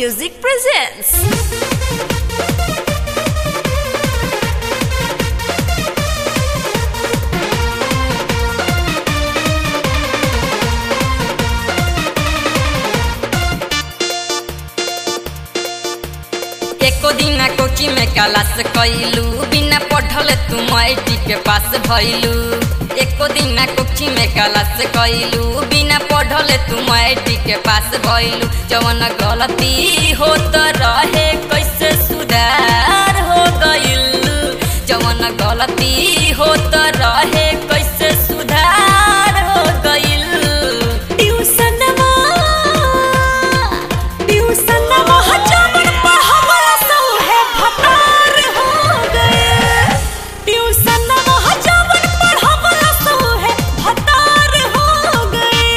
Music presents. एको दिना कोची में क्लास कैलू बिना पढ़ल तुम आई के पास भैलू एको दिना कोची में क्लास कैलू बिना पढ़ल तुम आई के पास भैलू जवन गलती होत रहे कैसे सुधार हो गइल जवन गलती होत रहे कैसे सुधार हो गइल ट्यूशनवा ट्यूशनवा जवन पढ़ावला सौहे भतार हो गए ट्यूशनवा जवन पढ़ावला सौहे भतार हो गए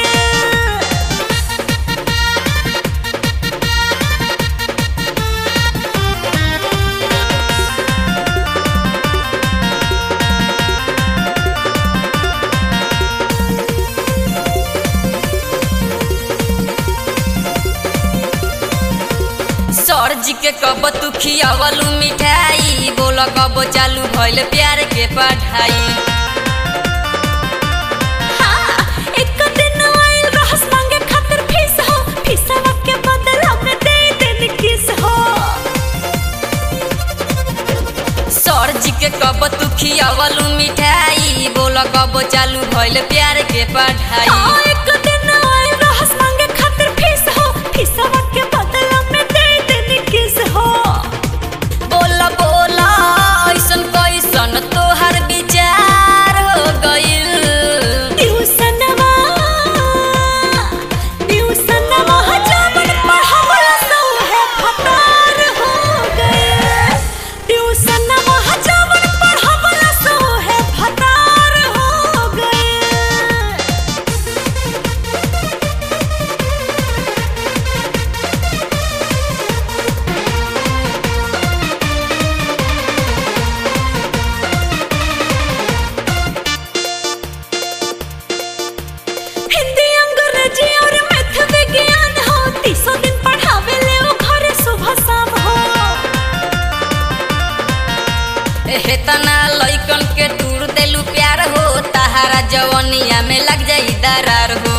सर जी के कब तू खियावलू मिठाई बोल कब चालू भइल प्यार के पढ़ाई हाँ, एक दिन आइल रहस मांगे खातिर फीस हो, फीसवा के बदला में दे देनी किस हो। सर जी के कब तू खियावलू मिठाई बोल कब चालू भइल प्यार के पढ़ाई हाँ, एक दिन आइल रहस मांगे खातिर फीस हो, फीसवा के बदला में दे देनी किस हो। बोल बोल ऐसन कैसन तोहर विचार हो गइल ट्यूशनवा, ट्यूशनवा जवन पढ़ावला सौहे भतार हो गए। ट्यूशनवा जवन पढ़ावला सौहे भतार हो गए। हिंदी अंग्रेजी और मैथ विज्ञान हो तीसों दिन पढ़ावे ले वो घरे सुबह शाम हो हेतना लइकन के टूर देलू प्यार हो तहारा जवनिया में लग जाई दरार हो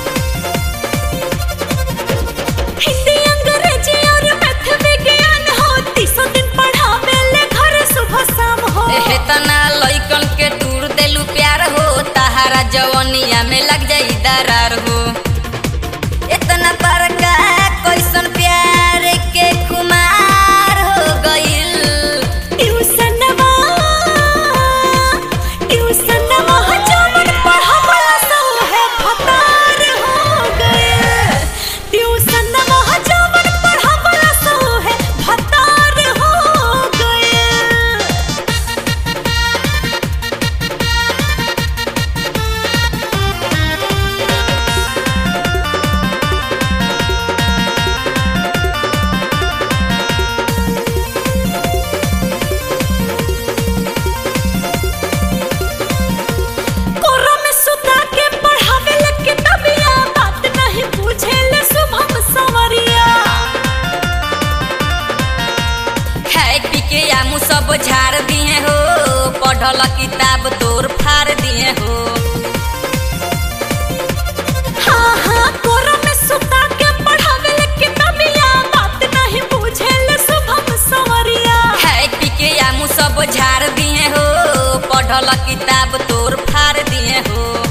हिंदी अंग्रेजी और मैथ विज्ञान हो तीसों दिन पढ़ावे ले घरे सुबह शाम हो हेतना लइकन के टूर देलू प्यार हो तहारा जवनिया में लग जाई दरार हो इतना बड़का कैसन प्यार के खुमार हो गइल ट्यूशनवा ट्यूशनवा जवन पढ़ावला सौहे भतार हो गए ट्यूशनवा जवन पढ़ावला सौहे भतार हो गए कोरा में सुता के पढ़ावे ले किताबिया बात नहीं पूछे ले शुभम सवरिया खाए पी के आमू सब झाड़ दिए हो पढ़ल किताब तोर फाड़ दिए हो हाँ हाँ कोरा में सुता के पढ़ावे ले किताबिया बात नहीं पूछे ले शुभम सवरिया खाए पी के आमू सब झाड़ दिए हो पढ़ल किताब तोर फाड़ दिए हो